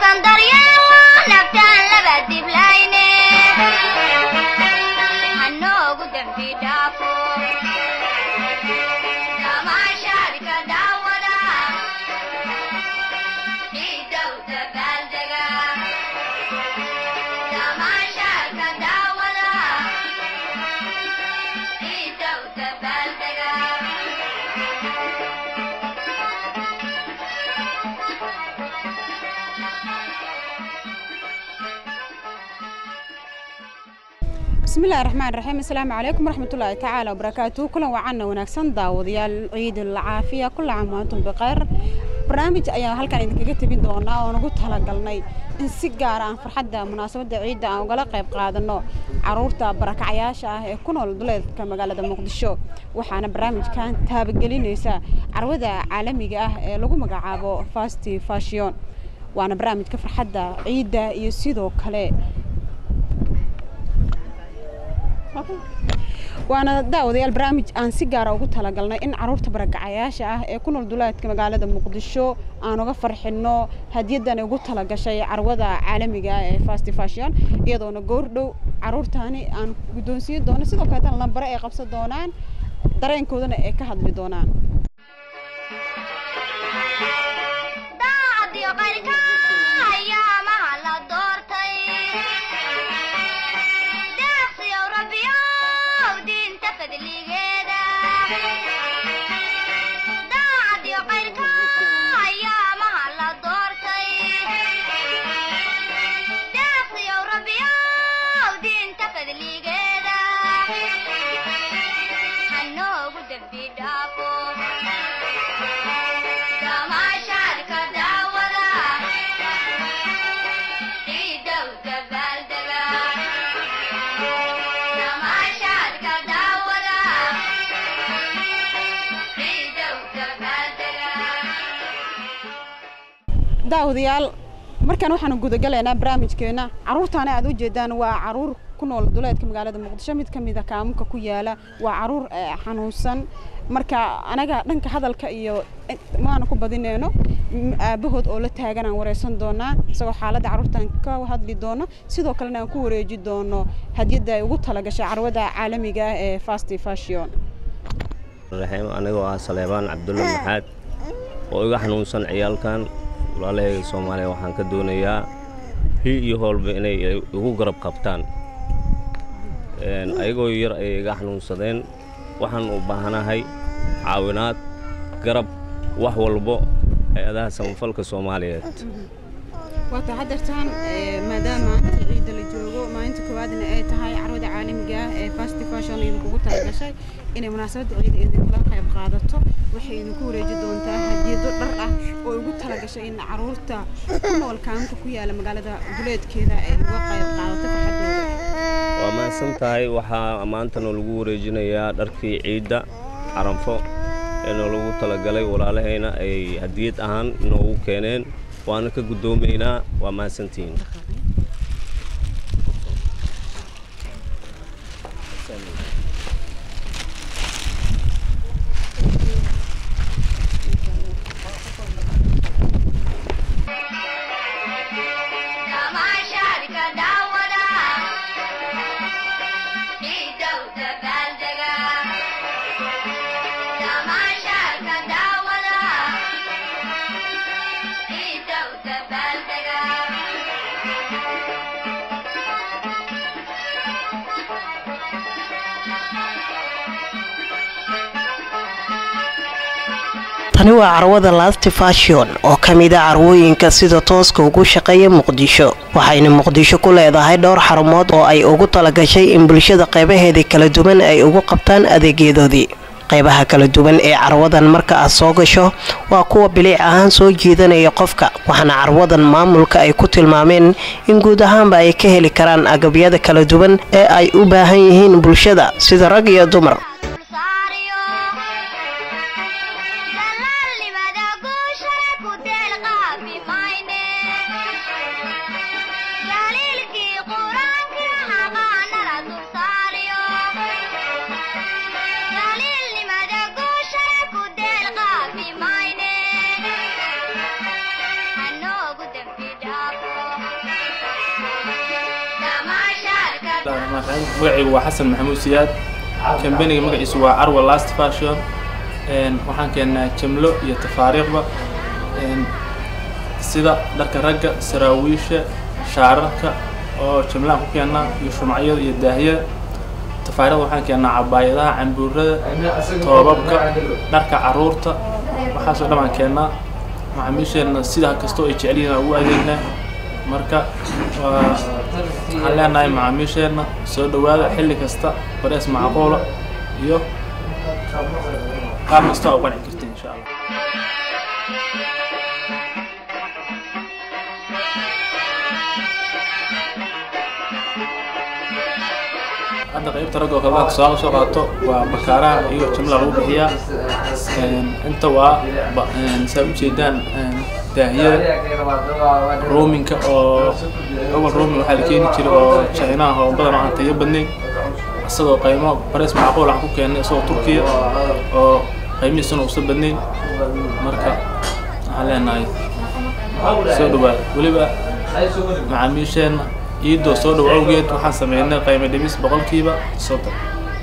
naftan daryeelo naftaan laba diblayne hanoogu dembi dhaafo tamaashaadka daawada ciidow dabaaldega tamaashaadka daawada ciidow dabaaldega bismillahi raxmaan raxiim assalaamu calaykum waraxmatullaahi tacaala wabarakaatu kulan wacanna wanaagsan daawadayaal ciidul caafiya kulla caam waantum bikhayr barnaamij ayaan halkan idinkaga tebin doonaa oo nagu talagalnay in si gaara aan farxadda munaasabadda ciidda aan ugala qayb qaadano caruurta barakacayaasha ah ee ku nool duleedka magaalada muqdisho waxaana barnaamijkan taabagelinaysa carwada caalamiga ah ee lagu magacaabo fasti fashion waana barnaamijka farxadda ciidda iyo sidoo kale waana daawadayaal barnaamij aan si gaara ugu talagalnay in caruurta barakacayaasha ah ee ku nool duleedka magaalada muqdisho aan uga farxino hadiyaddan ugu talagashay carwada caalamiga ah ee fasti fashion iyadoona goordhow caruurtaani aan guddoonsiin doono sidoo kaleetana lambare ay qabsan doonaan dareenkoodana ay ka hadli doonaan daacadiyo qayrka ayaamaha la doortay deeqsiyow rabbiyow diinta fadligeeda daacadiyo qayrka ayaamaha la doortay deeqsiyow rabbiyow diinta fadligeeda hanoogu dembi dhaafo tamaashaadka daawada ciidow dabaaldega tamaashaadka daawada ciidow dabaaldega daawadayaal markaan waxaanu gudagalaynaa barnaamijkeena caruurtaana aad u jeedaan waa caruur ku nool duleedka magaalada muqdisho mid ka mid a kaamunka ku yaala waa caruur eh, xanuunsan marka anaga dhanka hadalka iyo eh, maana ku badineyno m- aabahood oo la taagan aan wareysan doonaa isagoo xaaladda caruurtan ka hadli doono sidoo kalena aan ku wareeji doono hadiyadda ay ugu talagashay carwada caalamiga ah ee fasti fashion raxiim anigoo ah saleebaan cabdulle maxaad oo iga xanuunsan ciyaalkan walaalahayga soomaaliya waxaan ka doonayaa hi iyo hoolba inay igu garab qabtaan Een, ayagoo yar ayay iga xanuunsadeen waxaan u baahanahay caawinaad garab wax walbo hay-adaha samafalka soomaaliyeed waata haddeertaan maadaama maanta ciidda la joogo maalinta koowaadna ay tahay carwada caalamiga ah ee fasti fashion idinkugu talagashay inay munaasabadda ciidda idinkula qayb qaadato waxay idinku wareeji doontaa hadiyado dhar ah oo ugu talagashay in caruurta ku nool kaaminka ku yaala magaalada duleedkeeda ay uga qayb qaadato farxadooda waa mahadsan tahay waxaa maantana lagu wareejinayaa dharkii ciidda caranfo ee noolagu talagalay walaalahayna ay hadiyad ahaan noogu keeneen waana ka guddoomaynaa waa mahadsantihiin tamaashaadka daawada ciidow dabaaldega tamaashaadka daawada ciidow dabaaldega tani waa carwada lasti fashion oo ka mid a carwooyinka sida tooska ugu shaqeeya muqdisho waxayna muqdisho ku leedahay dhowr xarumood oo ay ugu talagashay in bulshada qeybaheedii kala duwan ay ugu qabtaan adeegyadoodii qeybaha kala duwan ee carwadan marka aad soo gasho waa kuwa biliic ahaan soo jiidanaya qofka waxaana carwadan maamulka ay ku tilmaameen in guud ahaanba ay ka heli karaan agabyada kala duwan ee ay u baahan yihiin bulshada sida rag iyo dumar saariyo dalaalnimada guushana ku deelqaafi mayne daliilkii qur-aankii haqaanala dul saariyo daliilnimada guushana ku deelqaafi mayne hanoogu dembi dhaafo raxmaan raxiim magacaygu waa xasan maxamuud siyaad kambaniga magaciisu waa arwa last fashion Een, waxaan keennaa jamlo iyo tafaariiqba Een, sida dharka ragga saraawiisha shaararka oo jamlaan ku keennaa iyo shumacyada iyo daahiyada tafaariiqda waxaan keennaa cabaayadaha cambuurada toobabka dharka caruurta waxaasoo dhan baan keennaa macaamiisheenna sida kastoo ay jecel yihiin aan ugu adeegnaa marka waa waxaan leenahay macaamiisheenna soo dhowaada xilli kasta barees macquula iyo qaab kasta oo qanci kartiin insha allah hadda qaybta ragga oo kale marka tusaale soo qaato waa bakaaraha iyo jimla lagu bixiyaa Een, inta waa ba- een, saa ujeedaan een, daahiyada roominka oo awal roomin waxaa la keeni jiray oo chinaha oo badan oo aan tayo badnayn isagoo qiimo barees macquul aan ku keennay isagoo turkiya oo qiimihiisuna uusan badnayn marka waxaan leenahay soo dhawaada weliba macaamiisheenna iidoo soo dhow awgeed waxaan sameynay qiimo dhimis boqolkiiba soddon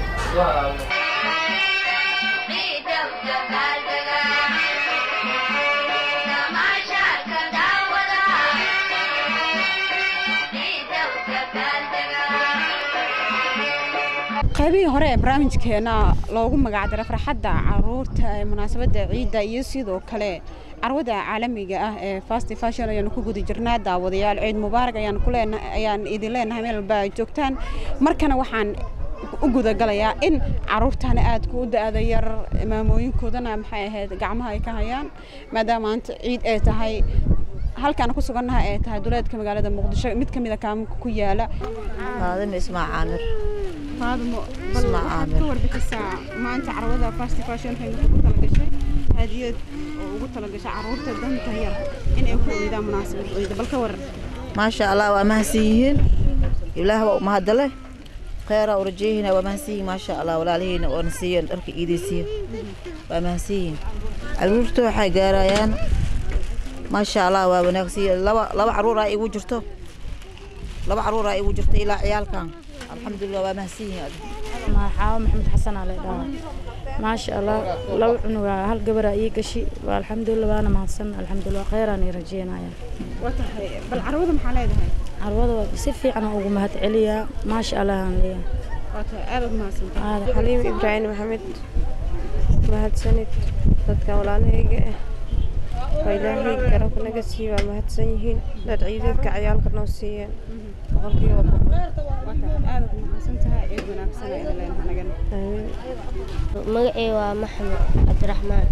qaybihii hore ee barnaamijkeena loogu magacdaray farxadda caruurta ee munaasabadda ciidda iyo sidoo kale carwada caalamiga ah ee fast fashion ayaanu ku guda jirnaa daawadayaal ciid mubaarak ayaan ku leena ayaan idin leenahay meel walba ay joogtaan markana waxaan u gudagalayaa in caruurtana aad ku da-da yar maamooyinkoodana maxay ahayd gacmaha ay ka hayaan maadaama maanta ciid ay tahay halkaan ku sugannahay ay tahay duleedka magaalada muqdisho mid ka mid a kaamuka ku yaala faadimo ismaa caamir faadmo Ismaa Caamir. ka warbixisaa maanta carwada fast fashion waxay ugu talagashay hadiyad oo ugu talagashay caruurta danta yar in ay ku oydaan munaasabad ciida bal ka waran maasha allah waa mahadsan yihiin ilaah waa umahadale kheyra u rajeeyihina waa mahadsan yihiin maasha allah walaalihiina oona siiyeen dharka iidaysiiyo waa mahadsan yihiin caruurta waxay gaarayaan maasha allah waa wanaagsan yihiin laba laba caruuraa igu jirto laba caruuraa igu jirto ilaa ciyaalkan alxamdulilah waa mahadsan yihiin adiga maxaawo maxamed xasan aa laydhahaa maasha allah laba cunuga hal gabaraa ii gashi waa alxamdulilah waana mahadsan alxamdulilah kheyraan ii rajeynaya waa tahay bal carwada maxaa leedahay carwada waa si fiican aan ugu mahad celiyaa maasha allah aan leeyahay waa tahay aad ugu mahadsantahay aad xaliim ibraahim maxamed mahadsanid dadka walaalahayga ah waa ilaahay garabka naga siiye waa mahadsan yihiin dad ciideedka cayaalka noo siiyeen boqolkiiba boqol waa tahay aad ugu mahadsantahay ciid wanaagsan ayaan leenahay anagana Amiin. magacay waa maxamed cabdiraxmaan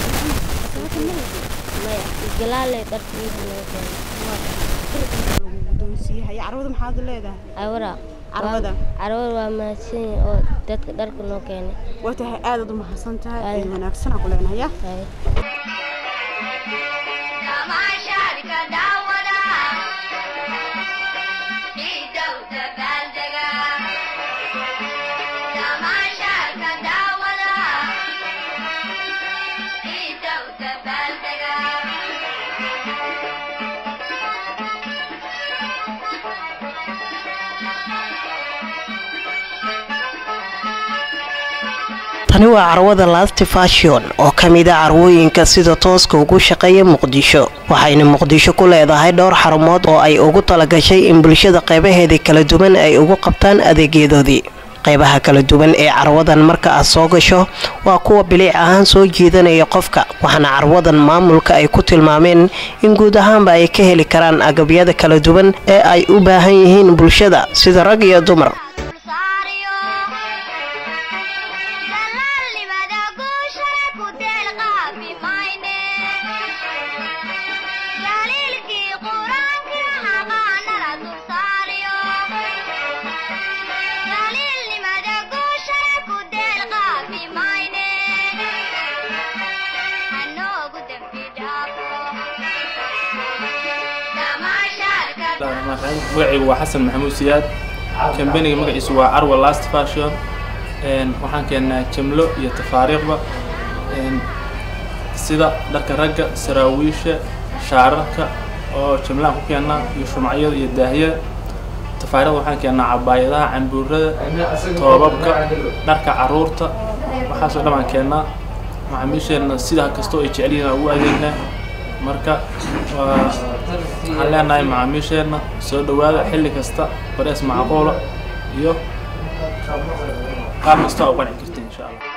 maya galaaley dharka iida loo keenay lagu guddoonsiiyahay carwada maxaad leedahay awra Carwada? carwada waa mahadsan yihiin oo dadka dharka noo keenay waa tahay aad u mahadsantahay Aad. ciid wanaagsan aan ku leenahay ya Hay. tani waa carwada last fashion oo ka mid a carwooyinka sida tooska ugu shaqeeya muqdisho waxayna muqdisho ku leedahay dhowr xarumood oo ay ugu talagashay in bulshada qeybaheeda kala duwan ay ugu qabtaan adeegyadoodii qeybaha kala duwan ee carwadan marka aad soo gasho waa kuwa biliic ahaan soo jiidanaya qofka waxaana carwadan maamulka ay ku tilmaameen in guud ahaanba ay ka heli karaan agabyada kala duwan ee ay u baahan yihiin bulshada sida rag iyo dumar magacaygu waa xasan maxamuud siyaad kambaniga magaciisu waa arwa last fashion Een, waxaan keennaa jamlo iyo tafaariiqba Een, sida dharka ragga saraawiisha shaararka oo jamlaan ku keennaa iyo shumacyada iyo daahiyada tafaariiqda waxaan keennaa cabaayadaha cambuurada toobabka dharka caruurta waxaasoo dhan baan keennaa macaamiisheenna sidaa kastoo ay jecel yihiin aan ugu adeegnaa marka waa waxaan leenahay macaamiisheenna soo dhowaada xilli kasta barees macquula iyo qaab kasta u qanci kartiin insha allah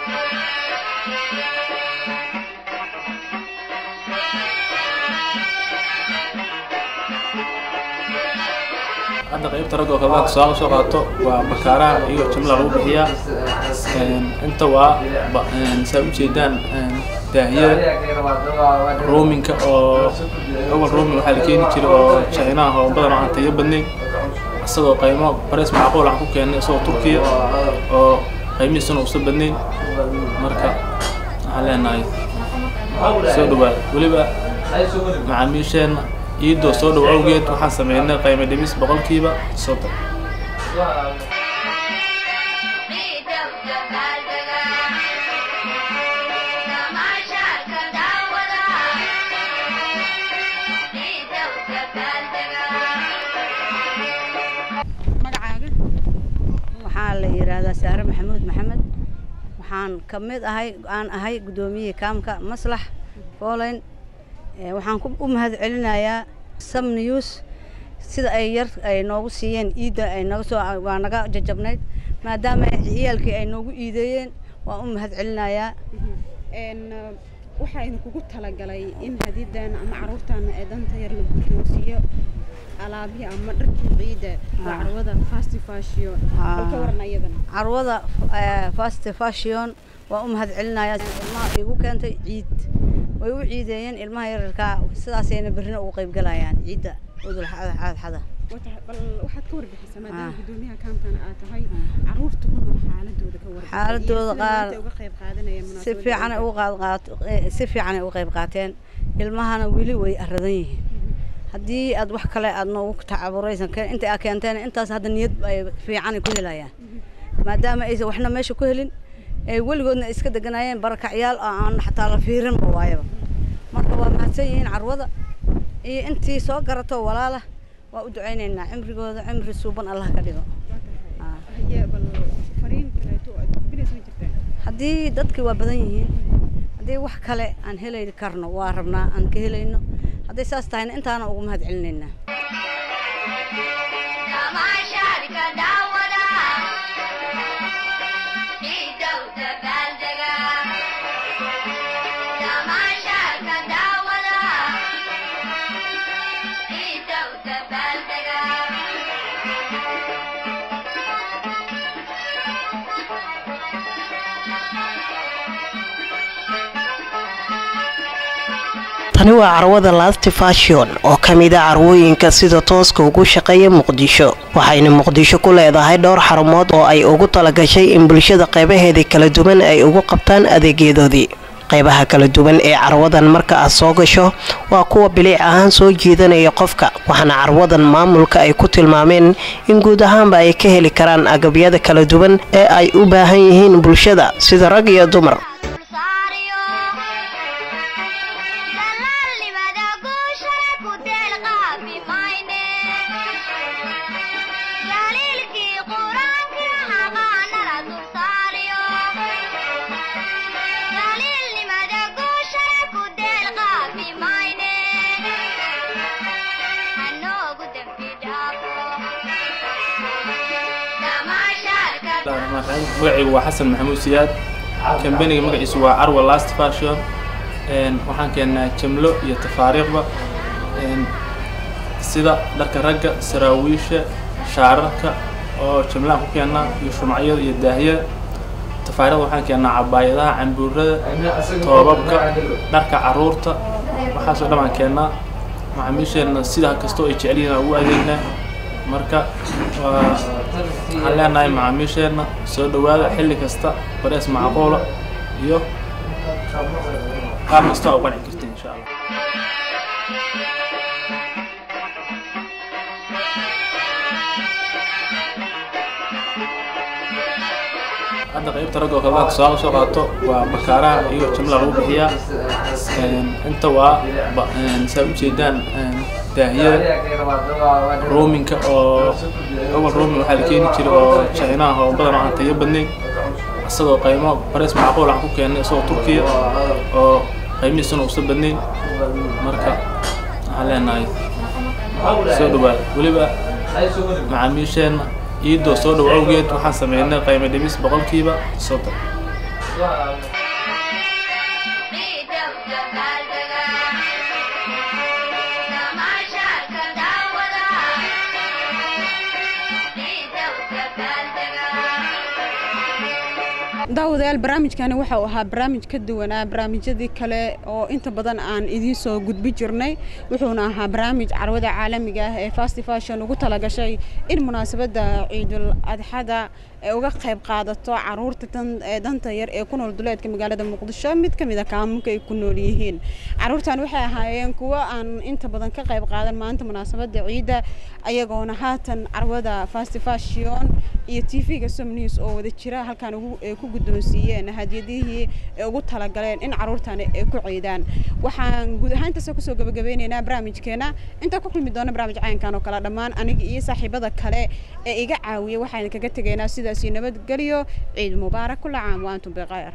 hadda qaybta ragga oo kale marka soo soo qaato waa bakaaraha iyo jimla lagu bixiyaa Een, inta waa ba- een, saa ujeedaan een, daahiyada roominka oo gobol roomin waxaa la keeni jiray oo chinaha oo badan oo aan tayo badnayn isagoo qiimo barees macquul aan ku keennay isagoo turkiya oo qiimihiisuna uusan badnayn marka waxaan leenahay soo dhawaada weliba macaamiisheenna iidoo soo dhow awgeed waxaan sameynay qiimo dhimis boqolkiiba soddon magacaaga waxaa la yidhaahdaa saare maxamuud maxamed waxaan ka mid ahay aan ahay guddoomiyihii kaamka maslax foolayn Eh, waxaan ku- u mahad celinayaa sam news sida ay yar ay noogu siiyeen iidda ay naga soo waa naga jajabnayd maadaama ciyaalkii ay noogu iideeyeen waan u mahad celinayaa Een, uh, waxaa idinkugu talagalay in hadidan ama caruurtan ee danta yar la guddoonsiiyo alaabihii ama dharkii ciida waa Ah. carwada fast fashion Ah. bal ka waran ayadana carwada eh, fast fashion waan u mahad celinayaa ilmaha igu keentay ciid way u ciideeyeen ilmaha yararkaa sidaasayna berrina ugu qayb galayaan ciidda udul xadxada Wata- bal waxaad ka warbixisaa maadaama Ah. guddoomiyaha kaamkana aad tahay caruurta ku nool xaaladooda ka warbixi Xaaladooda iyo sida qaar maanta uga qayb qaadanayaan si munaasabadda fiican ay awgeed. uga qaad qaato eh, si fiican ay uga qayb qaateen ilmahana weli way aradan yihiin haddii aad wax kale aad noogu tacaburaysan keen inta aad keenteen intaas hadda niyad ay fiican ay ku helayaan maadaama aysan waxna meesha ku helin ee weligoodna ay iska deganaayeen barakacyaal oo aan xataa la fiirinba waayaba marka waa mahadsan yihiin carwada iyo intii soo garato walaala waa u ducaynaynaa cimrigooda cimri suuban allah ka dhigo Ah. Haye, bal fariin kaleeto oo aad gudbinaysa ma jirtaa haddii dadki waa badan yihiin haddii wax kale aan heli karno waa rabnaa aan ka helayno hadday saas tahayna intaana ugu mahad celinaynaa tani waa carwada last fashion oo ka mid a carwooyinka sida tooska ugu shaqeeya muqdisho waxayna muqdisho ku leedahay dhowr xarumood oo ay ugu talagashay in bulshada qeybaheedii kala duwan ay ugu qabtaan adeegyadoodii qeybaha kala duwan ee carwadan marka aad soo gasho waa kuwa biliic ahaan soo jiidanaya qofka waxaana carwadan maamulka ay ku tilmaameen in guud ahaanba ay ka heli karaan agabyada kala duwan ee ay u baahan yihiin bulshada sida rag iyo dumar magacaygu waa xasan maxamuud siyaad kambaniga magaciisu waa carwa last fashion Een, waxaan keennaa jamlo iyo tafaariiqba Een, sida dharka ragga saraawiisha shaararka oo jamlaan ku keennaa iyo shumacyada iyo daahiyada tafaariiqda waxaan keennaa cabaayadaha cambuurada toobabka dharka caruurta waxaasoo dhan baan keennaa macaamiisheenna sidaa kastoo ay jecel yihiin aan ugu adeegnaa marka waa waxaan leenahay macaamiisheenna soo dhowaada xilli kasta barees macquula iyo qaab kasta u qanci kartiin insha allah hadda qaybta ragga oo kale marka soo soo qaato waa bakaaraha iyo jimla lagu bixiyaa inta waa ba- saa ujeedaan daahiyada roominka oo gobol roomin waxaa la keeni jiray oo chinaha oo badan oo aan tayo badnayn isagoo qaymo bareys macquul aan ku keennay isagoo turkiya oo qaymihiisuna uusan badnayn marka waxaan leenahay soo dhawaad weliba macaamiisheenna iidoo soo dhow awgeed waxaan sameynay qaymo dhimis boqolkiiba soddon daawadayaal barnaamijkani waxa uu ahaa barnaamij ka duwanaa barnaamijyadii kale oo inta badan aan idiin soo gudbi jirnay wuxuuna ahaa barnaamij carwada caalamiga ah ee fast fashion ugu talagashay in munaasabadda ciidul adxada ay uga qayb qaadato caruurta tan ee danta yar ee ku nool duleedka magaalada muqdisho mid ka mid a kaamunka ay ku nool yihiin caruurtan waxay ahaayeen kuwo aan inta badan ka qayb qaadan maanta munaasabadda ciidda ayagoona haatan carwada fast fashion iyo tv-ga som news oo wada jira halkaan ugu ay ku guddoonsiiyeen hadiyadihii ay ugu talagaleen in caruurtani ay ku ciidaan waxaan guud ahaan intaasoo kusoo gabagabeyneynaa barnaamijkeena intaa ku kulmi doona barnaamij cayankan oo kale dhammaan aniga iyo saaxiibada kale ee iga caawiya waxaan kaga tegaynaa sidaasi nabadgelyo ciid mubaarak kula caam wa antum bikhayr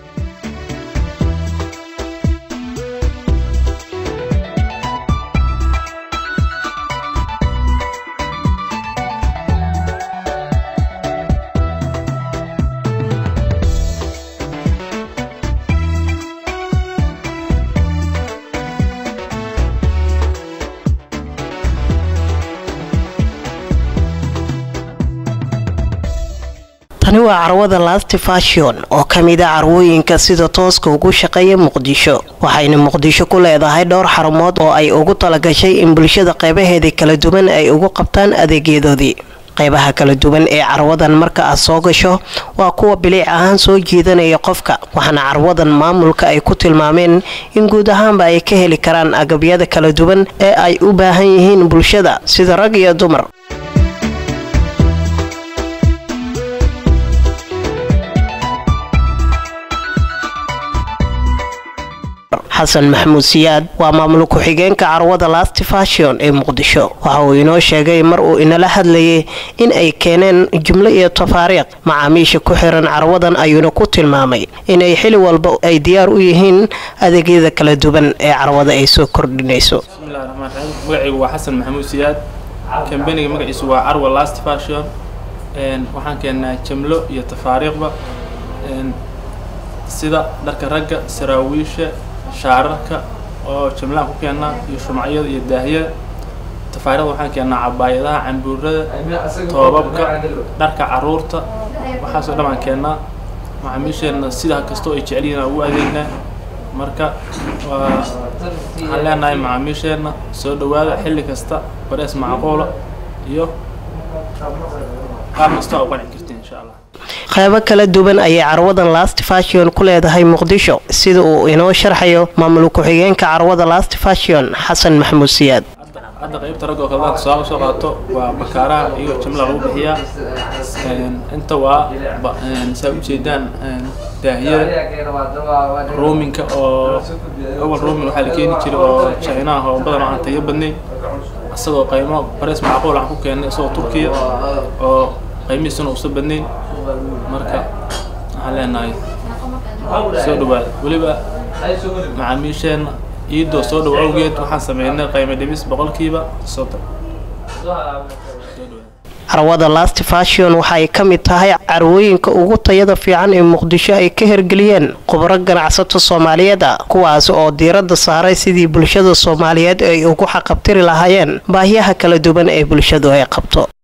tani waa carwada lasti fashion oo ka mid a carwooyinka sida tooska ugu shaqeeya muqdisho waxayna muqdisho ku leedahay dhowr xarumood oo ay ugu talagashay in bulshada qeybaheedii kala duwan ay ugu qabtaan adeegyadoodii qeybaha kala duwan ee carwadan marka aad soo gasho waa kuwa biliic ahaan soo jiidanaya qofka waxaana carwadan maamulka ay ku tilmaameen in guud ahaanba ay ka heli karaan agabyada kala duwan ee ay u baahan yihiin bulshada sida rag iyo dumar xasan maxamuud siyaad waa maamul ku-xigeenka carwada lasti fashion ee muqdisho waxa uu inoo sheegay mar uu inala hadlayay in ay keeneen jumlo iyo tafaariiq macaamiisha ku xiran carwadan ayuuna ku tilmaamay inay xili walba ay diyaar u yihiin adeegyada kala duwan ee carwada ay soo kordhinayso bismillahi raxmaan raxiim magacaygu waa xasan maxamuud siyaad kambaniga magaciisu waa carwa last fashion Een, waxaan keennaa jamlo iyo tafaariiqba Een, sida dharka ragga saraawiisha shaararka oo jamlaan ku keennaa iyo shumacyada iyo daahiyada tafaariiqda waxaan keennaa cabaayadaha cambuurada toobabka dharka caruurta waxaasoo dhan baan keennaa macaamiisheenna sida kastoo ay jecel yihiin aan ugu adeegnaa marka waa waxaan leenahay macaamiisheenna soo dhowaada xilli kasta barees macquula iyo qaab kasta oo qanci kartiin insha allah qeybo kala duwan ayay carwadan last fashion ku leedahay muqdisho sida uu inoo sharxayo maamul ku-xigeenka carwada last fashion xasan maxamuud siyaad hadda qaybta ragga oo kale dadka soo soo qaato waa bakaaraha iyo jimla lagu bixiyaa Een, inta waa ba- een, saa ujeedaan een, daahiyada roominka oo gobol roomin waxaa la keeni jiray oo chinaha oo badan oo aan tayo badnayn isagoo qaymo bareys macquul aan ku keennay isagoo turkiya oo qaymihiisuna uusan badnayn marka waxaan leenahay soo dhawaad weliba macaamiisheenna iidoo soo dhow awgeed waxaan sameynay qaymo dhimis boqolkiiba soddon carwada last fashion waxay ka mid tahay carwooyinka ugu tayada fiican ee muqdisho ay ka hirgeliyeen khubro ganacsato soomaaliyeed ah kuwaas oo diiradda saaray sidii bulshada soomaaliyeed ay ugu xaqabtiri lahaayeen baahiyaha kala duwan ee bulshadu ay qabto